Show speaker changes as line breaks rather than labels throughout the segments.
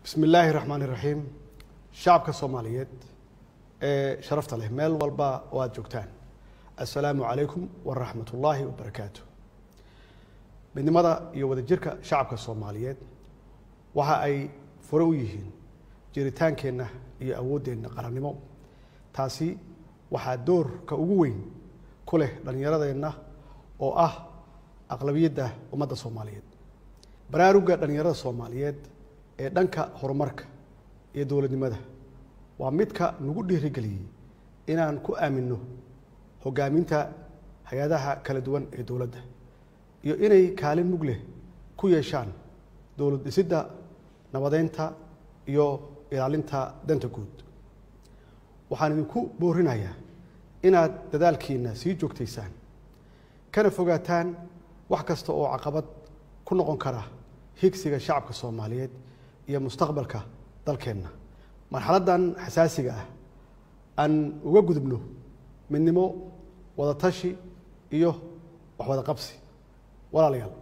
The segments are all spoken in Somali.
bismi illaahi raxmaani raxiim shacabka soomaaliyeed ee sharafta leh meel walba oo aada joogtaan assalaamu calaykum waraxmat ullaahi wabarakaatu midnimada iyo wadajirka shacabka soomaaliyeed waxa ay fure u yihiin jiritaankeenna iyo awooddeenna qarannimo taasi waxaa doorka ugu weyn ku leh dhallinyaradeenna oo ah aqlabiyadda ummadda soomaaliyeed baraarugga dhallinyarada soomaaliyeed ee dhanka horumarka iyo dowladnimada waa midka nagu dhiirigeliyey inaan ku aaminno hoggaaminta hay-adaha kala duwan ee dowladda iyo inay kaalin mug leh ku yeeshaan dowlad dhisidda nabadeynta iyo ilaalinta danta guud waxaan idinku boorinayaa inaad dadaalkiina sii joogtaysaan kana fogaataan wax kasta oo caqabad ku noqon kara higsiga shacabka soomaaliyeed iyo mustaqbalka dalkeenna marxaladdan xasaasiga ah aan uga gudubno midnimo wadatashi iyo waxwada qabsi walaalayaal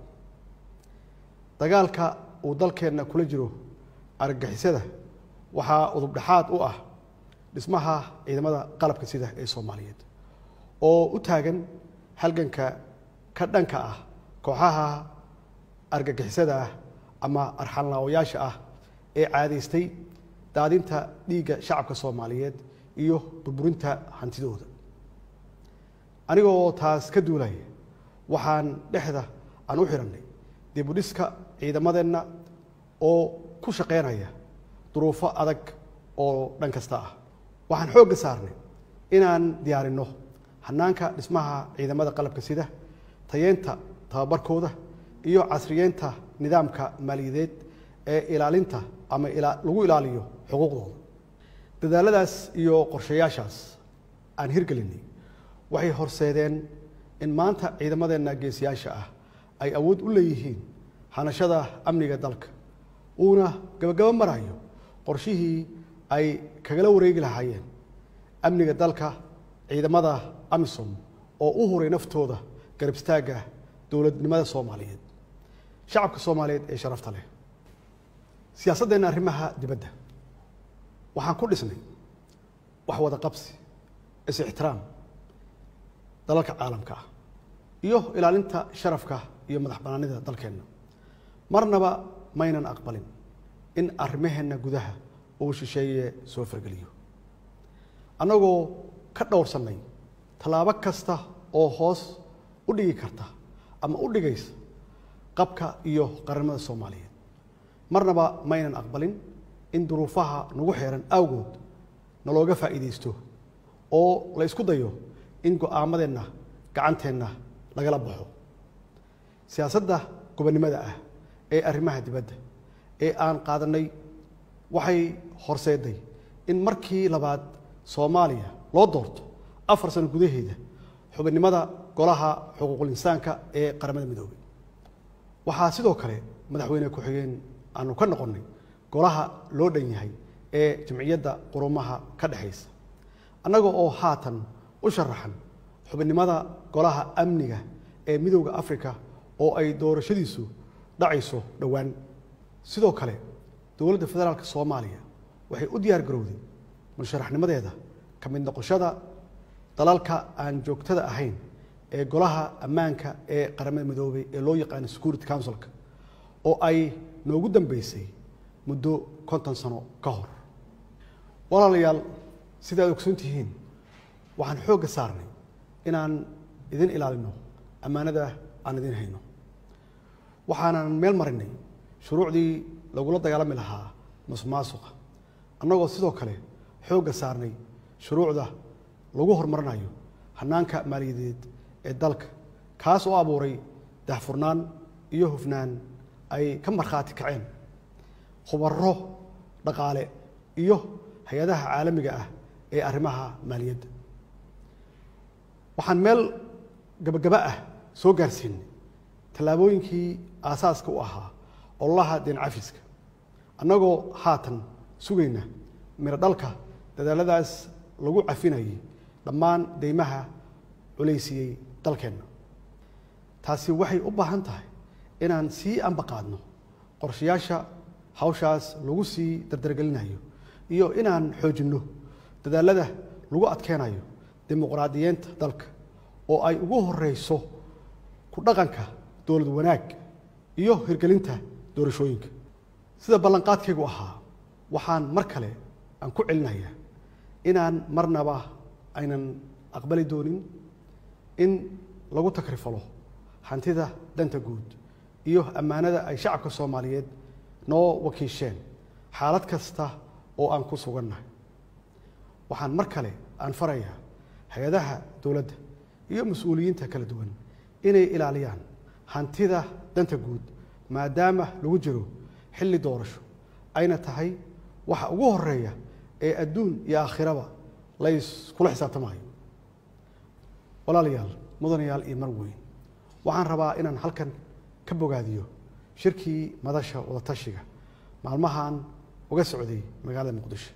dagaalka uu dalkeenna kula jiro argagixisada waxaa udub dhexaad u ah dhismaha ciidamada qalabka sida ee soomaaliyeed oo u taagan halganka ka dhanka ah kooxaha argagixisada ah ama arxanlaawayaasha ah ee caadaystay daadinta dhiigga shacabka soomaaliyeed iyo burburinta hantidooda anigoo taas ka duulaya waxaan dhexda aan u xidhannay dib u dhiska ciidamadeenna oo ku shaqaynaya duruufo adag oo dhan kasta ah waxaan xoogga saarnay inaan diyaarinno hanaanka dhismaha ciidamada qalabka sida tayeenta tababarkooda iyo casriyeynta nidaamka maaliyadeed ee ilaalinta ama lagu ilaaliyo xuquuqdooda dadaaladaas iyo qorshayaashaas aan hirgelinay waxay horseedeen in maanta ciidamadeenna geesiyaasha ah ay awood u leeyihiin hanashada amniga dalka uuna gabagabo marayo qorshihii ay kagala wareegi lahaayeen amniga dalka ciidamada amisom oo u huray naftooda garab istaagga dowladnimada soomaaliyeed shacabka soomaaliyeed ee sharafta leh siyaasaddeena arrimaha dibadda waxaan ku dhisnay wax wada qabsi is-ixtiraam dalalka caalamka ah iyo ilaalinta sharafka iyo madax banaanida dalkeenna marnaba maynan aqbalin in arrimaheenna gudaha uu shisheeye soo fargeliyo annagoo ka dhowrsannay tallaabo kasta oo hoos u dhigi karta ama u dhigaysa qabka iyo qarannimada soomaaliyeed marnaba maynan aqbalin in duruufaha nagu xeeran awgood nalooga faa'iidaysto oo la ysku dayo in go-aamadeenna gacanteenna lagala baxo siyaasadda gobonnimada ah ee arrimaha dibadda ee aan qaadannay waxay horseeday in markii labaad soomaaliya loo doorto afar sano gudaheeda xubinnimada golaha xuquuqul insaanka ee qaramada midoobay waxaa sidoo kale madaxweyne ku-xigeen aanu ka noqonnay golaha loo dhan yahay ee jamciyadda qurumaha ka dhexaysa annaga oo haatan u sharaxan xubinnimada golaha amniga ee midowda africa oo ay doorashadiisu dhacayso dhowaan sidoo kale dowladda federaalk soomaaliya waxay u diyaar garowday musharaxnimadeeda ka mid noqoshada dalalka aan joogtada ahayn ee golaha ammaanka ee qaramada midoobay ee loo yaqaano security councilka oo ay noogu dambeysay muddo konton sano ka hor walaalayaal sida ad ogsoon tihiin waxaan xoogga saarnay inaan idin ilaalino ammaanada aan idin hayno waxaanan meel marinay shuruucdii lagula dagaalami lahaa masuqmaasuqa annagoo sidoo kale xoogga saarnay shuruucda lagu horumarinayo hanaanka maaliyadeed ee dalka kaas oo abuuray dahfurnaan iyo hufnaan ay ka markhaati kaceen khubaro dhaqaale iyo hay-adaha caalamiga ah ee arrimaha maaliyadda waxaan meel gabagaba ah soo gaarsiinay tallaabooyinkii aasaaska u ahaa ololaha deen cafiska annagoo haatan sugayna miro dhalka dadaaladaas lagu cafinayay dhammaan deymaha culaysiyey dalkeenna taasi waxay u baahan tahay inaan sii ambaqaadno qorshayaasha hawshaas lagu sii dardargelinayo iyo inaan xoojinno dadaalada lagu adkeenayo dimuqraadiyeenta dalka oo ay ugu horeyso ku dhaqanka dowlad wanaag iyo hirgelinta doorashooyinka sida ballanqaadkaygu ahaa waxaan mar kale aan ku celinayaa inaan marnaba aynan aqbali doonin in lagu takrifalo hantida danta guud iyo ammaanada ay shacabka soomaaliyeed noo wakiisheen xaalad kasta oo aan ku sugannahay waxaan mar kale aan farayaa hay-adaha dowladda iyo mas-uuliyiinta kala duwan inay ilaaliyaan hantida danta guud maadaama lagu jiro xilli doorasho ayna tahay waxa ugu horeeya ee adduun iyo aakhiraba layskula xisaabtamayo walaalayaal mudanayaal iyo mar weyn waxaan rabaa inaan halkan ka bogaadiyo shirkii madasha wadatashiga maalmahan uga socday magaalada muqdisho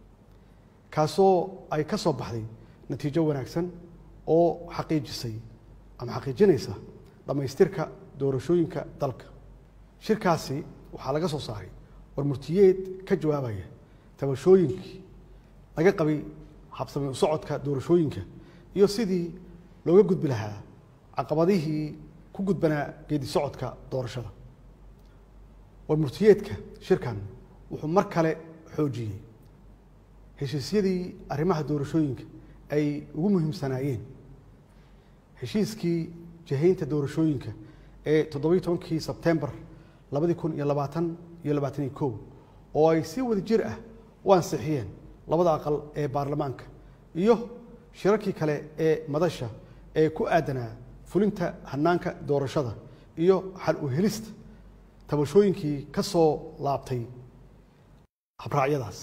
kaasoo ay ka soo baxday natiijo wanaagsan oo xaqiijisay ama xaqiijinaysa dhammaystirka doorashooyinka dalka shirkaasi waxaa laga soo saaray warmurtiyeed ka jawaabaya tabashooyinkii laga qabay habsami u socodka doorashooyinka iyo sidii looga gudbi lahaa caqabadihii ku gudbanaa geedi socodka doorashada warmurtiyeedka shirkan wuxuu mar kale xoojiyey heshiisyadii arrimaha doorashooyinka ay ugu muhiimsanaayeen heshiiskii jahaynta doorashooyinka ee toddobiyi tobankii sebtembar labadi kun iyo labaatan iyo labaataniyo kow oo ay si wada jir ah u ansixiyeen labada aqal ee baarlamaanka iyo shirarkii kale ee madasha ee ku aadanaa fulinta hanaanka doorashada iyo xal u helista tabashooyinkii ka soo laabtay habraacyadaas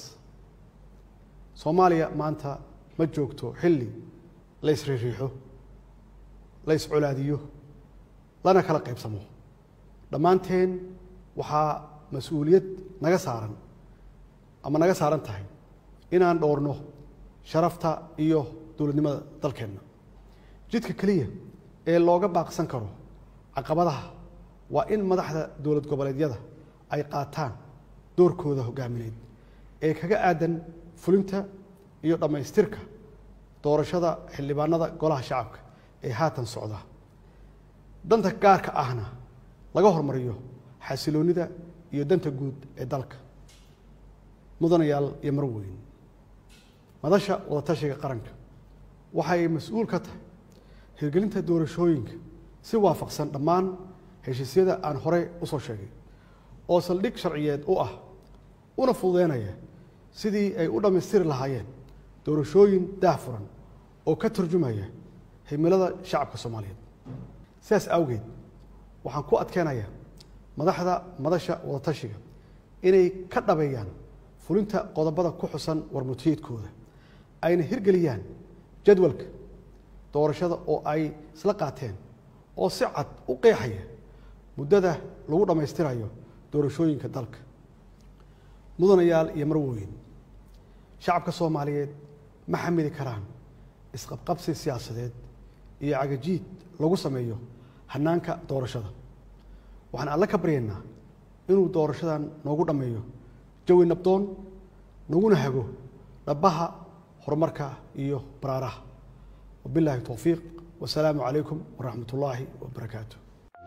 soomaaliya maanta ma joogto xilli la ysriiriixo la yscolaadiyo lana kala qaybsamo dhammaanteen waxaa mas-uuliyad naga saaran ama naga saaran tahay inaan dhowrno sharafta iyo dowladnimada dalkeenna jidka keliya ee looga baaqsan karo caqabadaha waa in madaxda dowlad goboleedyada ay qaataan doorkooda hogaamineed ee kaga aadan fulinta iyo dhammaystirka doorashada xildhibaanada golaha shacabka ee haatan socda danta gaarka ahna laga hormariyo xasiloonnida iyo danta guud ee dalka mudanayaal iyo marweyn madasha wadatashiga qaranka waxay mas-uul ka tahay hirgelinta doorashooyinka si waafaqsan dhammaan heshiisyada aan horey u soo sheegay oo saldhig sharciyeed u ah una fududeynaya sidii ay u dhammaystiri lahaayeen doorashooyin daahfuran oo ka turjumaya himilada shacabka soomaaliyeed sidaas awgeed waxaan ku adkeenayaa madaxda madasha wadatashiga inay ka dhabeeyaan fulinta qodobada ku xusan warmutiyeedkooda ayna hirgeliyaan jadwalka doorashada oo ay isla qaateen oo si cad u qeexaya muddada lagu dhammaystirayo doorashooyinka dalka mudanayaal iyo marwooyin shacabka soomaaliyeed ma xamili karaan isqabqabsi siyaasadeed iyo cagajiid lagu sameeyo hanaanka doorashada waxaan alle ka baryaynaa inuu doorashadan noogu dhammeeyo jawi nabdoon naguna hago dhabaha horumarka iyo baraaraha wabilaahi towfiiq wasalaamu calaykum waraxmat ullaahi wabarakaatu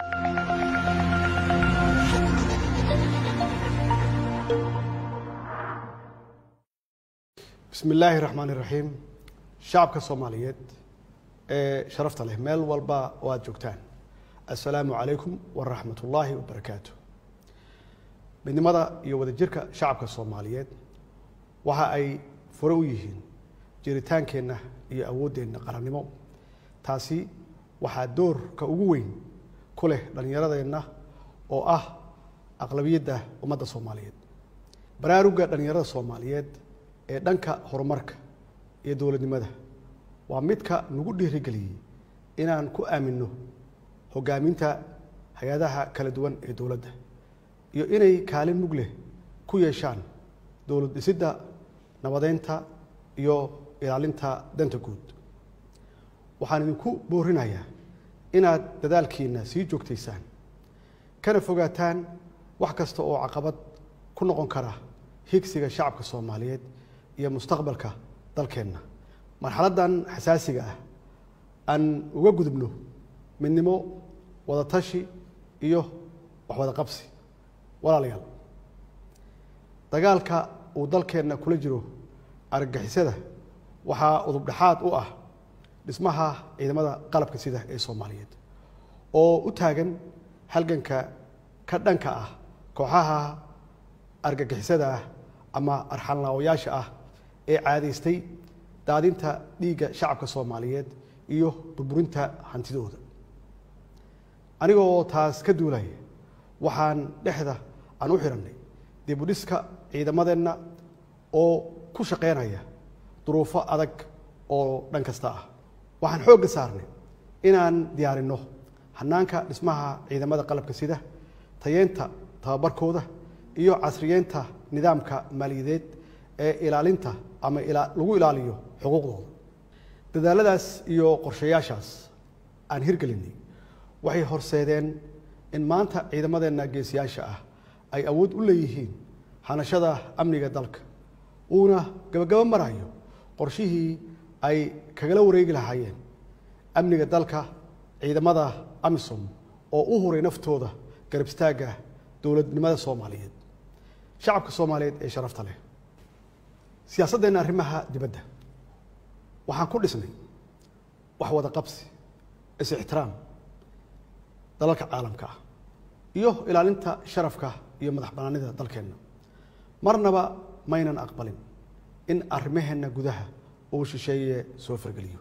bismi illaahi raxmaan iraxiim shacabka soomaaliyeed ee sharafta leh meel walba oo aad joogtaan assalaamu calaykum waraxmat ullaahi wabarakaatu midnimada iyo wadajirka shacabka soomaaliyeed waxa ay fure u yihiin jiritaankeenna iyo awooddeenna qarannimo taasi waxaa doorka ugu weyn ku leh dhallinyaradeenna oo ah aqlabiyadda ummadda soomaaliyeed baraarugga dhallinyarada soomaaliyeed ee dhanka horumarka iyo dowladnimada waa midka nagu dhiirigeliyey inaan ku aaminno hoggaaminta hay-adaha kala duwan ee dowladda iyo inay kaalin mug leh ku yeeshaan dowlad dhisidda nabadeynta iyo ilaalinta danta guud waxaan idinku boorinayaa inaad dadaalkiina sii joogtaysaan kana fogaataan wax kasta oo caqabad ku noqon kara higsiga shacabka soomaaliyeed iyo mustaqbalka dalkeenna marxaladdan xasaasiga ah aan uga gudubno midnimo wadatashi iyo waxwada qabsi walaalayaal dagaalka uu dalkeenna kula jiro argagixisada waxaa udubdhexaad u ah dhismaha ciidamada qalabka sida ee soomaaliyeed oo u taagan halganka ka dhanka ah kooxaha argagixisada ah ama arxanlaawayaasha ah ee caadaystay daadinta dhiigga shacabka soomaaliyeed iyo burburinta hantidooda anigoo taas ka duulaya waxaan dhexda aan u xidhannay dib u dhiska ciidamadeenna oo ku shaqaynaya duruufo adag oo dhan kasta ah waxaan xoogga saarnay inaan diyaarinno hanaanka dhismaha ciidamada qalabka sida tayeenta tababarkooda iyo casriyeynta nidaamka maaliyadeed ee ilaalinta ama lagu ilaaliyo xuquuqdooda dadaaladaas iyo qorshayaashaas aan hirgelinay waxay horseedeen in maanta ciidamadeenna geesiyaasha ah ay awood u leeyihiin hanashada amniga dalka uuna gabagabo marayo qorshihii ay kagala wareegi lahaayeen amniga dalka ciidamada amisom oo u huray naftooda garab istaagga dowladnimada soomaaliyeed shacabka soomaaliyeed ee sharafta leh siyaasaddeenna arrimaha dibadda waxaan ku dhisnay wax wada qabsi is-ixtiraam dalalka caalamka ah iyo ilaalinta sharafka iyo madax bannaanida dalkeenna marnaba maynan aqbalin in arrimaheenna gudaha uu shisheeye soo fargeliyo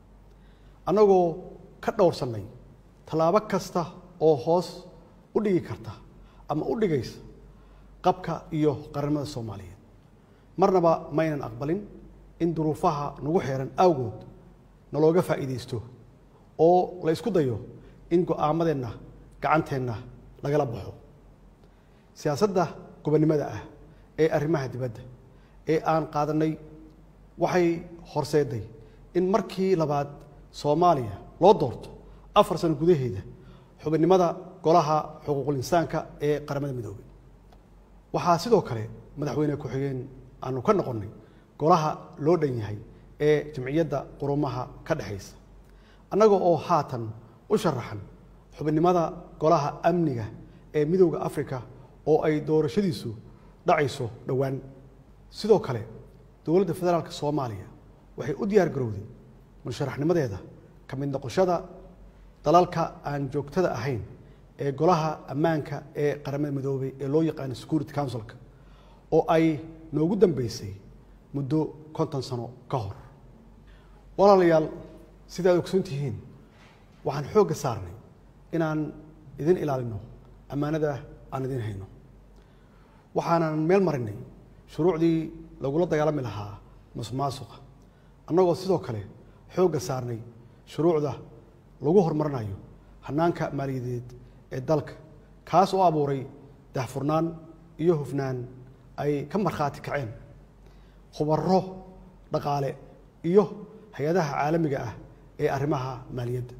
annagoo ka dhowrsannay tallaabo kasta oo hoos u dhigi karta ama u dhigaysa qabka iyo qarannimada soomaaliyeed marnaba maynan aqbalin in duruufaha nagu xeeran awgood nalooga faa'iidaysto oo la ysku dayo in go'aamadeenna gacanteenna lagala baxo siyaasadda gobonnimada ah ee arrimaha dibadda ee aan qaadannay waxay horseeday in markii labaad soomaaliya loo doorto afar sano gudaheeda xubinnimada golaha xuquuqul insaanka ee qaramada midoobay waxaa sidoo kale madaxweyne ku-xigeen aanu ka noqonnay golaha loo dhan yahay ee jamciyadda qurumaha ka dhexaysa annaga oo haatan u sharaxan xubinnimada golaha amniga ee midowda africa oo ay doorashadiisu dhacayso dhowaan sidoo kale dowladda federaalk soomaaliya waxay u diyaar garowday musharaxnimadeeda ka mid noqoshada dalalka aan joogtada ahayn ee golaha ammaanka ee qaramada midoobay ee loo yaqaano security councilka oo ay noogu dambeysay muddo konton sano ka hor walaalayaal sidaad ogsoon tihiin waxaan xoogga saarnay inaan idin ilaalino ammaanada aan idin hayno waxaanan meel marinay shuruucdii lagula dagaalami lahaa masuqmaasuqa annagoo sidoo kale xoogga saarnay shuruucda lagu horumarinayo hanaanka maaliyadeed ee dalka kaas oo abuuray daahfurnaan iyo hufnaan ay ka markhaati kaceen khubaro dhaqaale iyo hay-adaha caalamiga ah ee arrimaha maaliyadda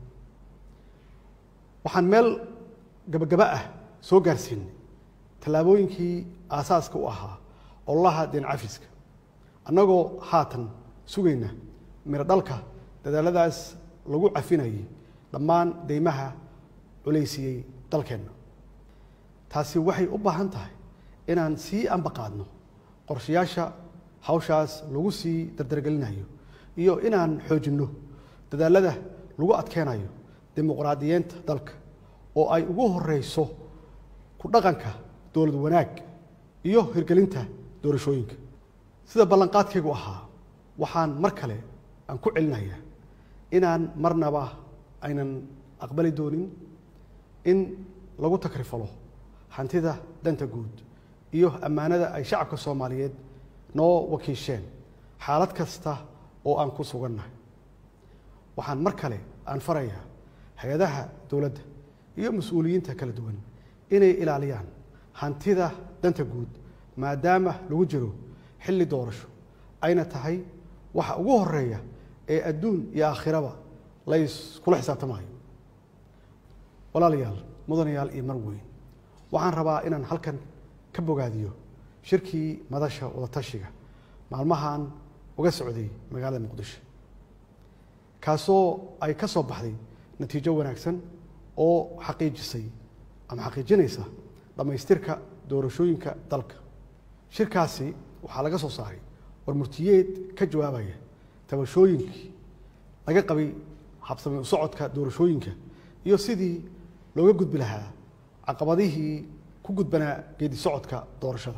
waxaan meel gabagaba ah soo gaarsiinay tallaabooyinkii aasaaska u ahaa ololaha deen cafiska annagoo haatan sugayna miro dhalka dadaaladaas lagu cafinayay dhammaan deymaha culaysiiyey dalkeenna taasi waxay u baahan tahay inaan sii ambaqaadno qorshayaasha hawshaas lagu sii dardargelinayo iyo inaan xoojinno dadaalada lagu adkeenayo dimuqraadiyeenta dalka oo ay ugu horeyso ku dhaqanka dowlad wanaag iyo hirgelinta doorashooyinka sida ballanqaadkaygu ahaa waxaan mar kale aan ku celinayaa inaan marnaba aynan aqbali doonin in lagu takrifalo hantida danta guud iyo ammaanada ay shacabka soomaaliyeed noo wakiisheen xaalad kasta oo aan ku sugannahay waxaan mar kale aan farayaa hay-adaha dowladda iyo mas-uuliyiinta kala duwan inay ilaaliyaan hantida danta guud maadaama lagu jiro xilli doorasho ayna tahay waxa ugu horeeya ee adduun iyo aakhiraba layskula xisaabtamayo walaalayaal mudanayaal iyo mar weyn waxaan rabaa inaan halkan ka bogaadiyo shirkii madasha wadatashiga maalmahan uga socday magaalada muqdisho kaasoo ay ka soo baxday natiijo wanaagsan oo xaqiijisay ama xaqiijinaysa dhammaystirka doorashooyinka dalka shirkaasi waxaa laga soo saaray war murtiyeed ka jawaabaya tabashooyinkii laga qabay habsami u socodka doorashooyinka iyo sidii looga gudbi lahaa caqabadihii ku gudbanaa geedi socodka doorashada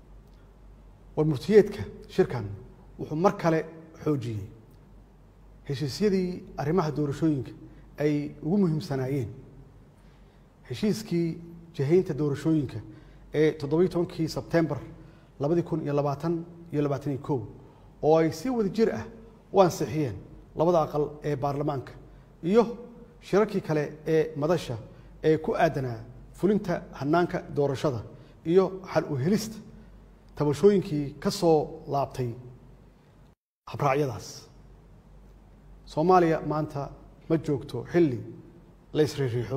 war murtiyeedka shirkan wuxuu mar kale xoojiyey heshiisyadii arrimaha doorashooyinka ay ugu muhiimsanaayeen heshiiskii jihaynta doorashooyinka ee toddobiyi tobankii sebtembar labadi kun iyo labaatan iyo labaatan iyo kow oo ay si wada jir ah u ansixiyeen labada aqal ee baarlamaanka iyo shirarkii kale ee madasha ee ku aadanaa fulinta hanaanka doorashada iyo xal u helista tabashooyinkii ka soo laabtay habraacyadaas soomaaliya maanta ma joogto xilli la ysriiriixo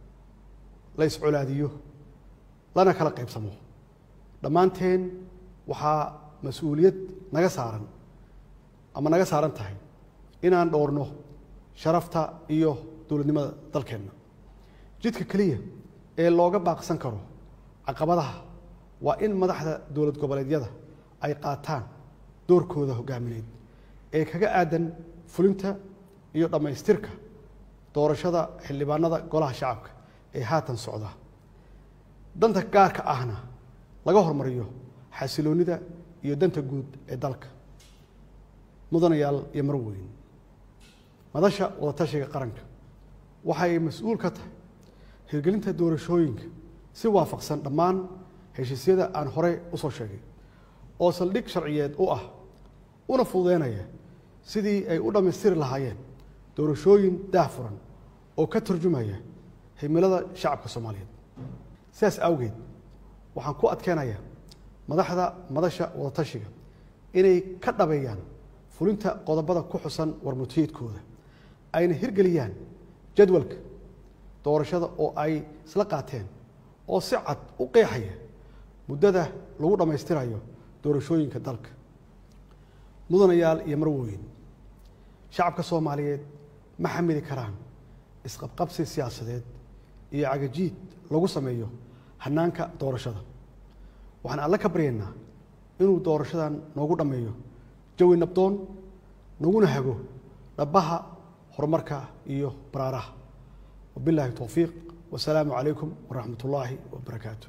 la yscolaadiyo lana kala qaybsamo dhammaanteen waxaa mas-uuliyad naga saaran ama naga saaran tahay inaan dhowrno sharafta iyo dowladnimada dalkeenna jidka keliya ee looga baaqsan karo caqabadaha waa in madaxda dowlad goboleedyada ay qaataan doorkooda hogaamineed ee kaga aadan fulinta iyo dhammaystirka doorashada xildhibaanada golaha shacabka ee haatan socda danta gaarka ahna laga hormariyo xasiloonnida iyo danta guud ee dalka mudanayaal iyo marweyn madasha wadatashiga qaranka waxay mas-uul ka tahay hirgelinta doorashooyinka si waafaqsan dhammaan heshiisyada aan horey u soo sheegay oo saldhig sharciyeed u ah una fududeynaya sidii ay u dhammaystiri lahaayeen doorashooyin daahfuran oo ka turjumaya himilada shacabka soomaaliyeed sidaas awgeed waxaan ku adkeenayaa madaxda madasha wadatashiga inay ka dhabeeyaan fulinta qodobada ku xusan warmutiyeedkooda ayna hirgeliyaan jadwalka doorashada oo ay isla qaateen oo si cad u qeexaya muddada lagu dhammaystirayo doorashooyinka dalka mudanayaal iyo marwooyin shacabka soomaaliyeed ma xamili karaan isqabqabsi siyaasadeed iyo cagajiid lagu sameeyo hanaanka doorashada waxaan alle ka baryaynaa inuu doorashadan noogu dhammeeyo jawi nabdoon naguna hago dhabaha horumarka iyo baraaraha wabilaahi towfiiq wasalaamu calaykum waraxmat ullaahi wabarakaatu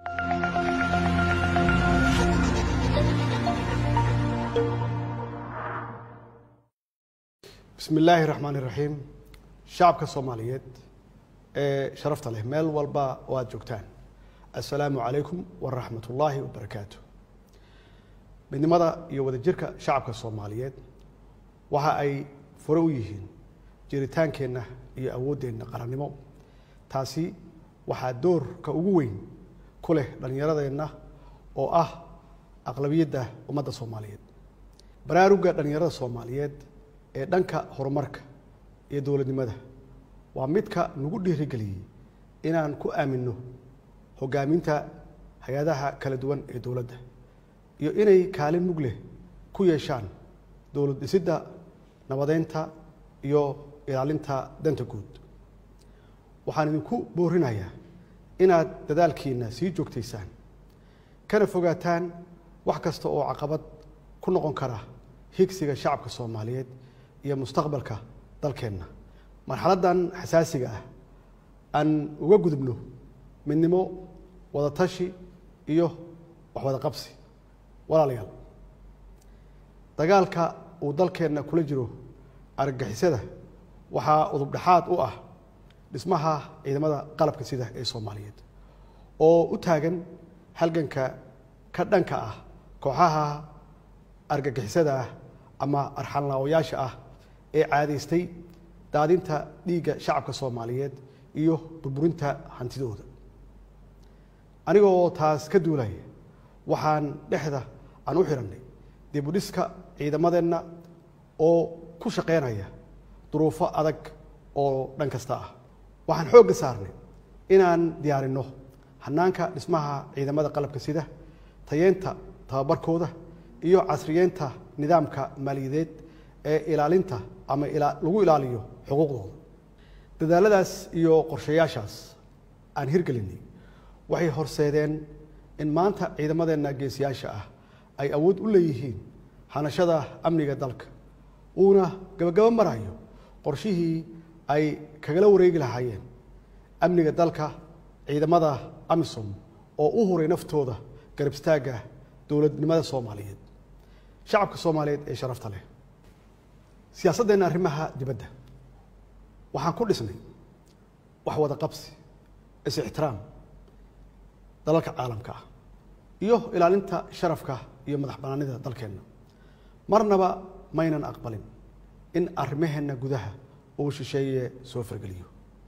bismi illaahi raxmaan iraxiim shacabka soomaaliyeed ee sharafta leh meel walba oo aad joogtaan assalaamu calaykum waraxmat ullaahi wabarakaatu midnimada iyo wadajirka shacabka soomaaliyeed waxa ay fure u yihiin jiritaankeenna iyo awooddeenna qarannimo taasi waxaa doorka ugu weyn ku leh dhallinyaradeenna oo ah aqlabiyadda ummadda soomaaliyeed baraarugga dhallinyarada soomaaliyeed ee dhanka horumarka iyo dowladnimada waa midka nagu dhiirigeliyey inaan ku aaminno hoggaaminta hay-adaha kala duwan ee dowladda iyo inay kaalin mug leh ku yeeshaan dowlad dhisidda nabadeynta iyo ilaalinta danta guud waxaan idinku boorinayaa inaad dadaalkiinna sii joogtaysaan kana fogaataan wax kasta oo caqabad ku noqon kara higsiga shacabka soomaaliyeed iyo mustaqbalka dalkeenna marxaladdan xasaasiga ah aan uga gudubno midnimo wadatashi iyo waxwada qabsi walaalayaal dagaalka uu dalkeenna kula jiro argagixisada waxaa udub dhexaad u ah dhismaha ciidamada qalabka sida ee soomaaliyeed oo u taagan halganka ka dhanka ah kooxaha argagixisada ah ama arxanlaawayaasha ah ee caadaystay daadinta dhiigga shacabka soomaaliyeed iyo burburinta hantidooda anigoo taas ka duulaya waxaan dhexda aan u xidhannay dib u dhiska ciidamadeenna oo ku shaqaynaya duruufo adag oo dhan kasta ah waxaan xoogga saarnay inaan diyaarinno hanaanka dhismaha ciidamada qalabka sida tayeenta tababarkooda iyo casriyeynta nidaamka maaliyadeed ee ilaalinta ama lagu ilaaliyo xuquuqdooda dadaaladaas iyo qorshayaashaas aan hirgelinay waxay horseedeen in maanta ciidamadeenna geesiyaasha ah ay awood u leeyihiin hanashada amniga dalka uuna gabagabo marayo qorshihii ay kagala wareegi lahaayeen amniga dalka ciidamada amisom oo u huray naftooda garab istaagga dowladnimada soomaaliyeed shacabka soomaaliyeed ee sharafta leh siyaasaddeenna arrimaha dibadda waxaan ku dhisnay wax wada qabsi is-ixtiraam dalalka caalamka ah iyo ilaalinta sharafka iyo madax bannaanida dalkeenna marnaba maynan aqbalin in arrimaheenna gudaha uu shisheeye soo fargeliyo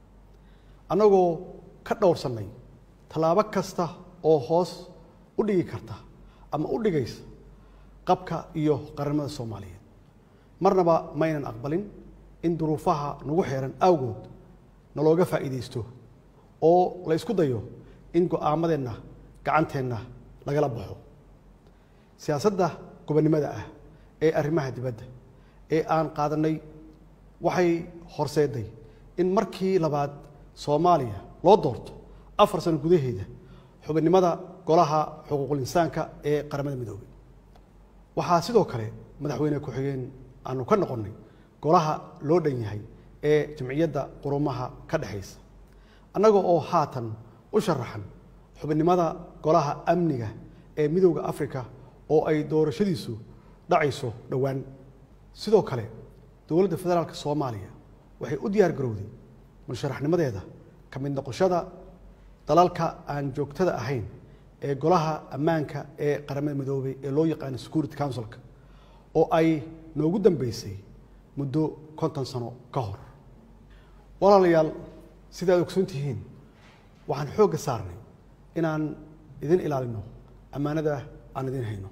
annagoo ka dhowrsannay tallaabo kasta oo hoos u dhigi karta ama u dhigaysa qabka iyo qarannimada soomaaliyeed marnaba maynan aqbalin in duruufaha nagu xeeran awgood nalooga faa'iidaysto oo la ysku dayo in go'aamadeenna gacanteenna lagala baxo siyaasadda gobonnimada ah ee arrimaha dibadda ee aan qaadannay waxay horseeday in markii labaad soomaaliya loo doorto afar sano gudaheeda xubinnimada golaha xuquuqul insaanka ee qaramada midoobay waxaa sidoo kale madaxweyne ku-xigeen aanu ka noqonnay golaha loo dhan yahay ee jamciyadda qurumaha ka dhexaysa annaga oo haatan u sharaxan xubinnimada golaha amniga ee midowda africa oo ay doorashadiisu dhacayso dhowaan sidoo kale dowladda federaalk soomaaliya waxay u diyaar garowday musharaxnimadeeda ka mid noqoshada dalalka aan joogtada ahayn ee golaha ammaanka ee qaramada midoobay ee loo yaqaano security councilka oo ay noogu dambeysay muddo konton sano ka hor walaalayaal sida ad ogsoon tihiin waxaan xoogga saarnay inaan idin ilaalino ammaanada aan idin hayno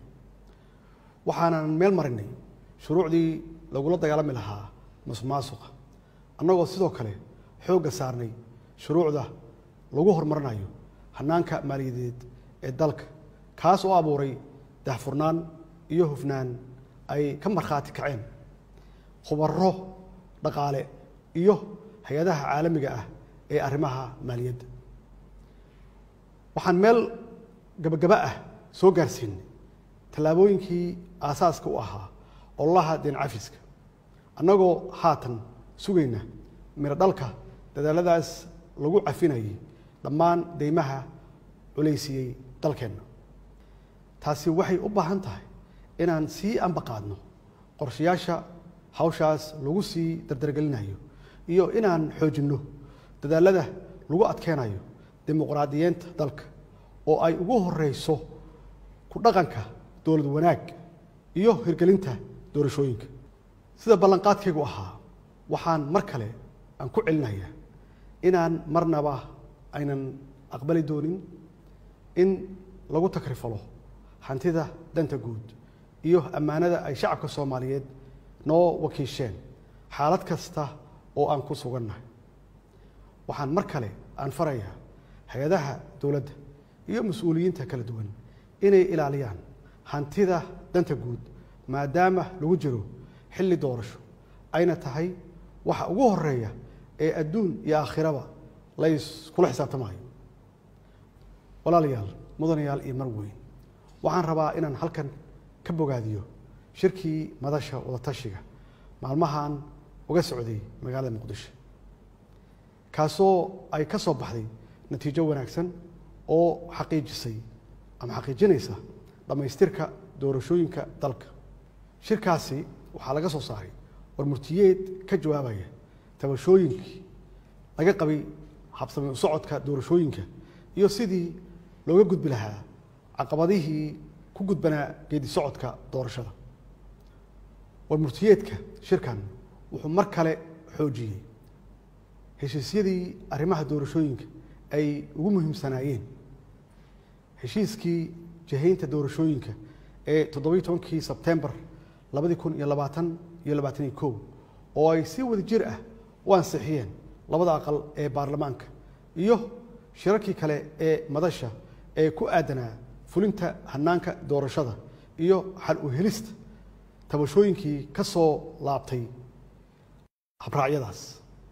waxaanan meel marinay shuruucdii lagula dagaalami lahaa masuqmaasuqa annagoo sidoo kale xoogga saarnay shuruucda lagu horumarinayo hannaanka maaliyadeed ee dalka kaas oo abuuray dahfurnaan iyo hufnaan ay ka markhaati kaceen khubaro dhaqaale iyo hay-adaha caalamiga ah ee arrimaha maaliyadda waxaan meel gabagaba ah soo gaarsiinay tallaabooyinkii aasaaska u ahaa ololaha deen cafiska annagoo haatan sugayna miro dhalka dadaaladaas lagu cafinayay dhammaan deymaha culaysiiyey dalkeenna taasi waxay u baahan tahay inaan sii ambaqaadno qorshayaasha hawshaas lagu sii dardargelinayo iyo inaan xoojinno dadaalada lagu adkeenayo dimuqraadiyeenta dalka oo ay ugu horeyso ku dhaqanka dowlad wanaag iyo hirgelinta doorashooyinka sida ballanqaadkaygu ahaa waxaan mar kale aan ku celinayaa inaan marnaba aynan aqbali doonin in lagu takrifalo hantida danta guud iyo ammaanada ay shacabka soomaaliyeed noo wakiisheen xaalad kasta oo aan ku sugannahay waxaan mar kale aan farayaa hay-adaha dowladda iyo mas-uuliyiinta kala duwan inay ilaaliyaan hantida danta guud maadaama lagu jiro xilli doorasho ayna tahay waxa ugu horeeya ee adduun iyo aakhiraba layskula xisaabtamayo walaalayaal mudanayaal iyo mar weyn waxaan rabaa inaan halkan ka bogaadiyo shirkii madasha wadatashiga maalmahan uga socday magaalada muqdisho kaasoo ay ka soo baxday natiijo wanaagsan oo xaqiijisay ama xaqiijinaysa dhammaystirka doorashooyinka dalka shirkaasi waxaa laga soo saaray warmurtiyeed ka jawaabaya tabashooyinkii laga qabay habsami u socodka doorashooyinka iyo sidii looga gudbi lahaa caqabadihii ku gudbanaa geedi socodka doorashada warmurtiyeedka shirkan wuxuu mar kale xoojiyey heshiisyadii arrimaha doorashooyinka ay ugu muhiimsanaayeen heshiiskii jahaynta doorashooyinka ee toddobiyi tobankii sebtembar labadi kun iyo labaatan iyo labaataniyo kow oo ay si wada jir ah u ansixiyeen labada aqal ee baarlamaanka iyo shirarkii kale ee madasha ee ku aadanaa fulinta hanaanka doorashada iyo xal u helista tabashooyinkii ka soo laabtay habraacyadaas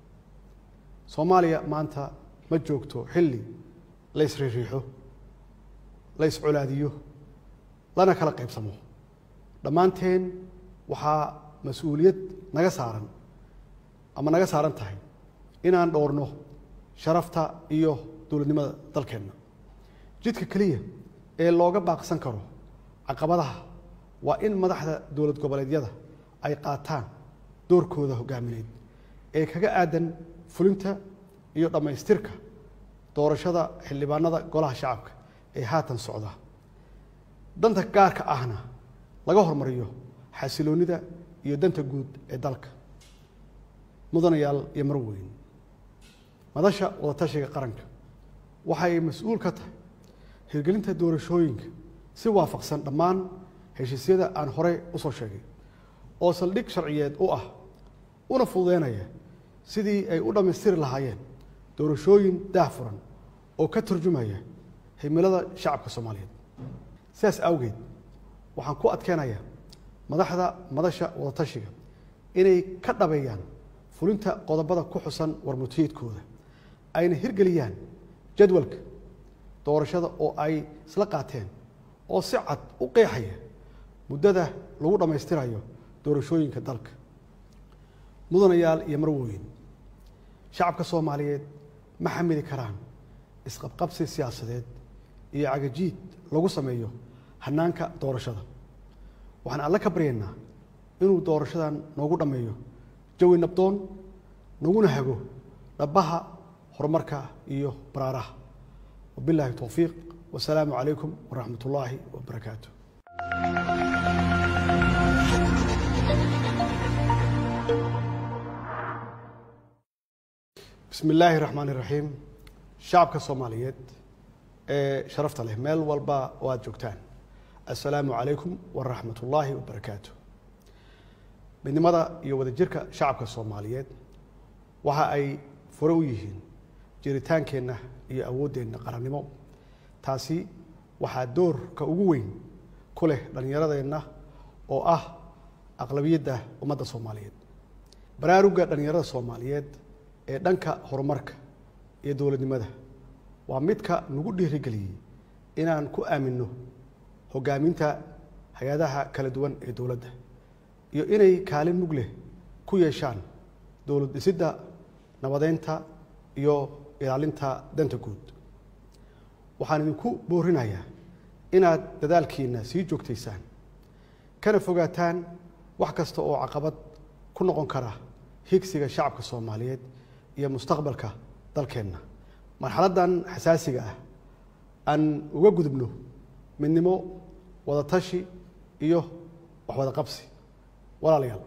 soomaaliya maanta ma joogto xilli la ysriiriixo la yscolaadiyo lana kala qaybsamo dhammaanteen waxaa mas-uuliyad naga saaran ama naga saaran tahay inaan dhowrno sharafta iyo dowladnimada dalkeenna jidka keliya ee looga baaqsan karo caqabadaha waa in madaxda dowlad goboleedyada ay qaataan doorkooda hogaamineed ee kaga aadan fulinta iyo dhammaystirka doorashada xildhibaanada golaha shacabka ee haatan socda danta gaarka ahna laga hormariyo xasiloonnida iyo danta guud ee dalka mudanayaal iyo marweyn madasha wadatashiga qaranka waxay mas-uul ka tahay hirgelinta doorashooyinka si waafaqsan dhammaan heshiisyada aan horey u soo sheegay oo saldhig sharciyeed u ah una fududeynaya sidii ay u dhammaystiri lahaayeen doorashooyin daahfuran oo ka turjumaya himilada shacabka soomaaliyeed sidaas awgeed waxaan ku adkeenayaa madaxda madasha wadatashiga inay ka dhabeeyaan fulinta qodobada ku xusan warmutiyeedkooda ayna hirgeliyaan jadwalka doorashada oo ay isla qaateen oo si cad u qeexaya muddada lagu dhammaystirayo doorashooyinka dalka mudanayaal iyo marwooyin shacabka soomaaliyeed ma xamili karaan isqabqabsi siyaasadeed iyo cagajiid lagu sameeyo hanaanka doorashada waxaan alle ka baryaynaa inuu doorashadan noogu dhammeeyo jawi nabdoon naguna hago dhabaha horumarka iyo baraaraha wabilaahi towfiiq wasalaamu calaykum waraxmat ullaahi wabarakaatu bismi illaahi raxmaan iraxiim shacabka soomaaliyeed ee sharafta leh meel walba oo aad joogtaan assalaamu calaykum waraxmat ullaahi wabarakaatu midnimada iyo wadajirka shacabka soomaaliyeed waxa ay fure u yihiin jiritaankeenna iyo awooddeenna qarannimo taasi waxaa doorka ugu weyn ku leh dhallinyaradeenna oo ah aqlabiyadda ummadda soomaaliyeed baraarugga dhallinyarada soomaaliyeed ee dhanka horumarka iyo dowladnimada waa midka nagu dhiirigeliyey inaan ku aaminno hoggaaminta hay-adaha kala duwan ee dowladda iyo inay kaalin mug leh ku yeeshaan dowlad dhisidda nabadeynta iyo ilaalinta danta guud waxaan idinku boorinayaa inaad dadaalkiina sii joogtaysaan kana fogaataan wax kasta oo caqabad ku noqon kara higsiga shacabka soomaaliyeed iyo mustaqbalka dalkeenna marxaladdan xasaasiga ah aan uga gudubno midnimo wadatashi iyo waxwada qabsi walaalayaal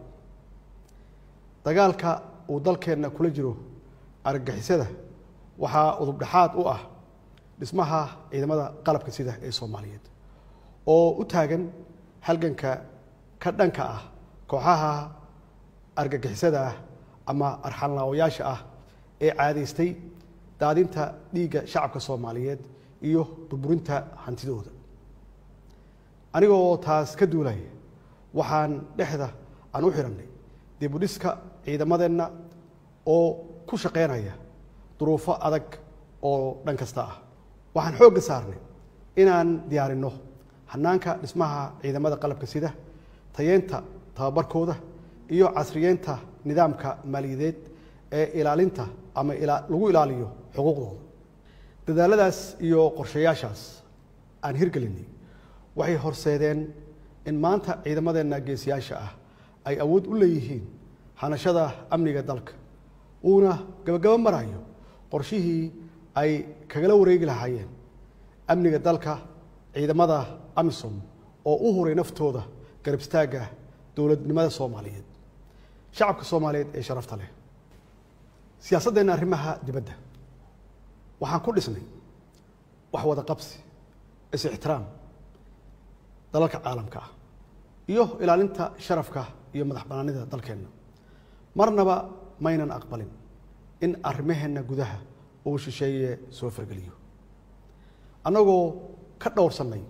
dagaalka uu dalkeenna kula jiro argagixisada waxaa udubdhexaad u ah dhismaha ciidamada qalabka sida ee soomaaliyeed oo u taagan halganka ka dhanka ah kooxaha argagixisada ah ama arxanlaawayaasha ah ee caadaystay daadinta dhiigga shacabka soomaaliyeed iyo burburinta hantidooda anigoo taas ka duulaya waxaan dhexda aan u xidhannay dibudhiska ciidamadeenna oo ku shaqaynaya duruufo adag oo dhan kasta ah waxaan xoogga saarnay inaan diyaarinno hanaanka dhismaha ciidamada qalabka sida tayeenta tababarkooda iyo casriyeynta nidaamka maaliyadeed ee ilaalinta ama lagu ilaaliyo xuquuqdooda dadaaladaas iyo qorshayaashaas aan hirgelinay waxay horseedeen in maanta ciidamadeenna geesiyaasha ah ay awood u leeyihiin hanashada amniga dalka uuna gabagabo marayo qorshihii ay kagala wareegi lahaayeen amniga dalka ciidamada amisom oo u huray naftooda garab istaagga dowladnimada soomaaliyeed shacabka soomaaliyeed ee sharafta leh siyaasaddeenna arrimaha dibadda waxaan ku dhisnay wax wada qabsi is-ixtiraam dalalka caalamka ah iyo ilaalinta sharafka iyo madax bannaanida dalkeenna marnaba maynan aqbalin in arrimaheenna gudaha uu shisheeye soo fargeliyo annagoo ka dhowrsannay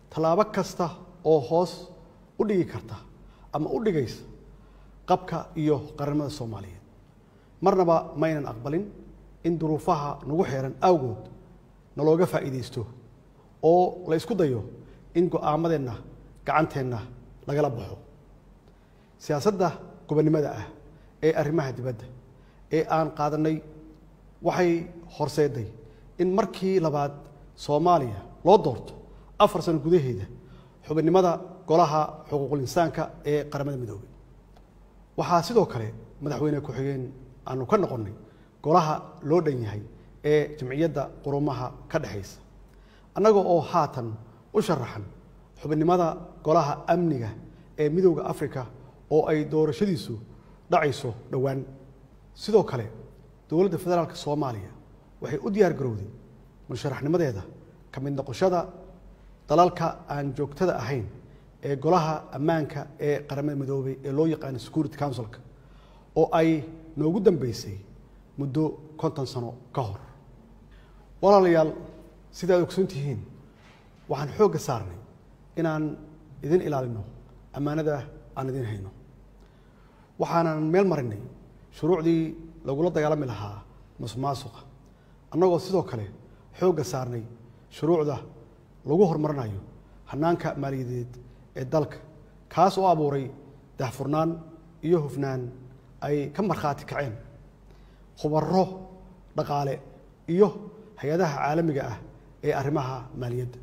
tallaabo kasta oo hoos u dhigi karta ama u dhigaysa qabka iyo qarannimada soomaaliyeed marnaba maynan aqbalin in duruufaha nagu xeeran awgood nalooga faa'iidaysto oo la isku dayo in go'aamadeenna gacanteenna lagala baxo siyaasadda gobonnimada ah ee arrimaha dibadda ee aan qaadannay waxay horseeday in markii labaad soomaaliya loo doorto afar sano gudaheeda xubinnimada golaha xuquuqul insaanka ee qaramada midoobay waxaa sidoo kale madaxweyne ku-xigeen aanu ka noqonnay golaha loo dhan yahay ee jamciyadda qurumaha ka dhexaysa annaga oo haatan u sharaxan xubinnimada golaha amniga ee midowda africa oo ay doorashadiisu dhacayso dhowaan sidoo kale dowladda federaalk soomaaliya waxay u diyaar garowday musharaxnimadeeda ka mid noqoshada dalalka aan joogtada ahayn ee golaha ammaanka ee qaramada midoobay ee loo yaqaano security councilka oo ay noogu dambeysay muddo konton sano ka hor walaalayaal sida ad ogsoon tihiin waxaan xoogga saarnay inaan idin ilaalino ammaanada aan idin hayno waxaanan meel marinay shuruucdii lagula dagaalami lahaa masuqmaasuqa annagoo sidoo kale xoogga saarnay shuruucda lagu horumarinayo hannaanka maaliyadeed ee dalka kaas oo abuuray daahfurnaan iyo hufnaan ay ka markhaati kaceen khubaro dhaqaale iyo hay-adaha caalamiga ah ee arrimaha maaliyadda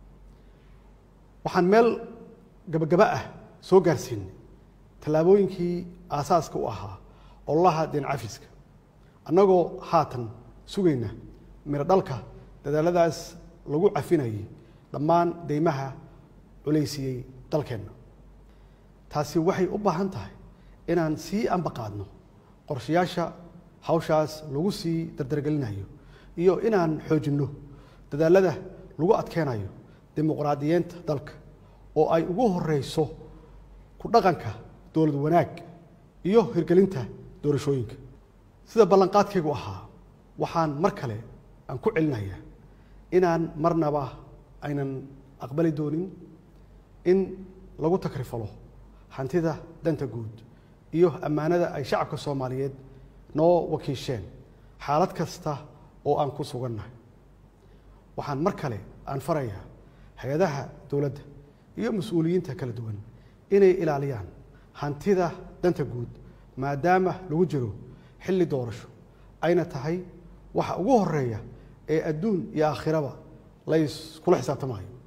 waxaan meel gabagaba ah soo gaarsiinay tallaabooyinkii aasaaska u ahaa ololaha deen cafiska annagoo haatan sugayna miro dhalka dadaaladaas lagu cafinayay dhammaan deymaha culaysiyey dalkeenna taasi waxay u baahan tahay inaan sii ambaqaadno qorshayaasha hawshaas lagu sii dardargelinayo iyo inaan xoojinno dadaalada lagu adkeenayo dimuqraadiyeenta dalka oo ay ugu horeyso ku dhaqanka dowlad wanaag iyo hirgelinta doorashooyinka sida ballanqaadkaygu ahaa waxaan mar kale aan ku celinayaa inaan marnaba aynan aqbali doonin in lagu takrifalo hantida danta guud iyo ammaanada ay shacabka soomaaliyeed noo wakiisheen xaalad kasta oo aan ku sugannahay waxaan mar kale aan farayaa hay-adaha dowladda iyo mas-uuliyiinta kala duwan inay ilaaliyaan hantida danta guud maadaama lagu jiro xilli doorasho ayna tahay waxa ugu horeeya ee adduun iyo aakhiraba layskula xisaabtamayo